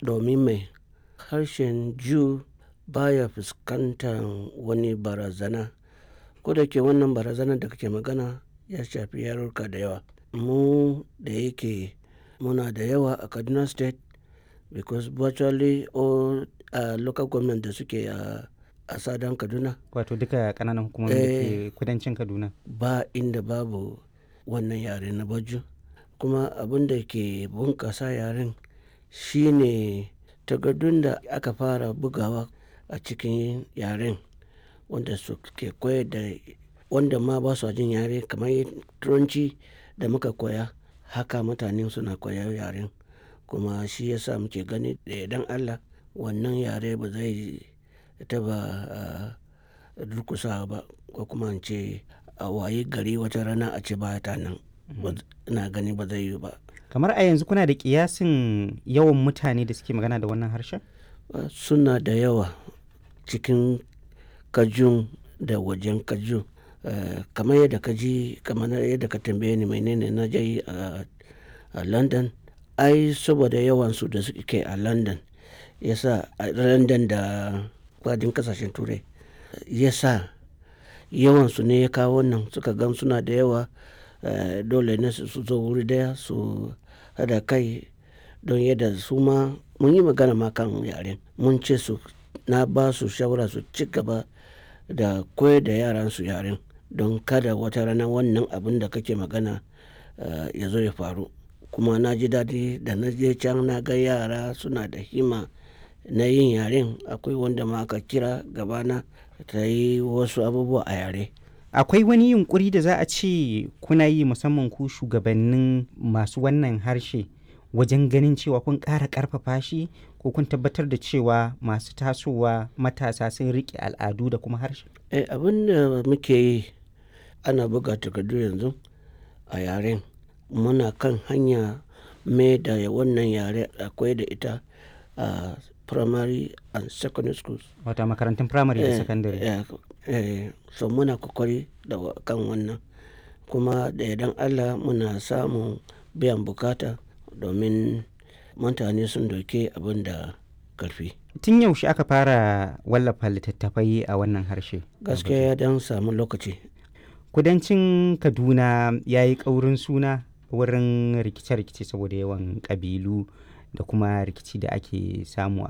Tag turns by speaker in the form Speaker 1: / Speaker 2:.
Speaker 1: domin mai harshen Jew baya fuskantar wani barazana. Ko da yake wannan barazanar da kake magana ya shafi yarurruka da yawa. Mu da yake muna da yawa a Kaduna State because virtually all uh, local government da suke a, a Sadan Kaduna
Speaker 2: Wato duka ƙananan hukumomin da ke kudancin Kaduna.
Speaker 1: ba inda babu wannan yare na Baju. Kuma abin da ke bunƙasa yaren shine takardun da aka fara bugawa a cikin yaren wanda suke koyar da wanda ma ba su jin yare kamar turanci da muka koya haka mutane suna koyar yaren kuma shi yasa muke gani da yardan Allah wannan yare ba zai taba durkusawa ba ko kuma in ce a wayi gari wata rana a ce ba ta nan ina gani ba zai yiwu ba
Speaker 2: Kamar a yanzu kuna da kiyasin yawan mutane da suke magana da wannan harshen?
Speaker 1: suna da yawa cikin kajun da wajen kajun Eh, kamar yadda ka ji kamar yadda ka tambaye ni menene na je a a london ai saboda yawansu da suke a london yasa a london da kwadin kasashen turai yasa yawansu ne ya kawo wannan suka gan suna da yawa eh, dole ne su su zo wuri daya su hada kai don yadda su ma mun yi magana ma kan yaren mun ce su na ba su shawara su ci gaba da koyar da yaran su yaren don kada wata rana wannan abin da kake magana eh, ya zo ya faru kuma na ji daɗi da na je can na ga yara suna da hima na yin yaren akwai wanda ma aka kira gabana ta yi wasu abubuwa a yare
Speaker 2: Akwai wani yunkuri da za a ce kuna yi musamman ku shugabannin masu wannan harshe wajen ganin cewa kun ƙara ƙarfafa shi ko kun tabbatar da cewa masu tasowa matasa sun riƙe al'adu da kuma harshe?
Speaker 1: Eh, abin da muke yi ana buga takardu yanzu a yaren muna kan hanya mai da wannan yare akwai da ita a primary and secondary schools
Speaker 2: Wata makarantun firamare da
Speaker 1: Eh,
Speaker 2: sakandare.
Speaker 1: eh, eh, so muna kokari da wa- kan wannan kuma da idan allah muna samun biyan bukata domin mutane sun doke abin da karfi
Speaker 2: Tun yaushe aka fara wallafa littattafai a wannan harshe?
Speaker 1: gaskiya ya dan samu lokaci
Speaker 2: Kudancin Kaduna ya yi ƙaurin suna wurin rikice-rikice saboda yawan ƙabilu da kuma rikici da ake samu a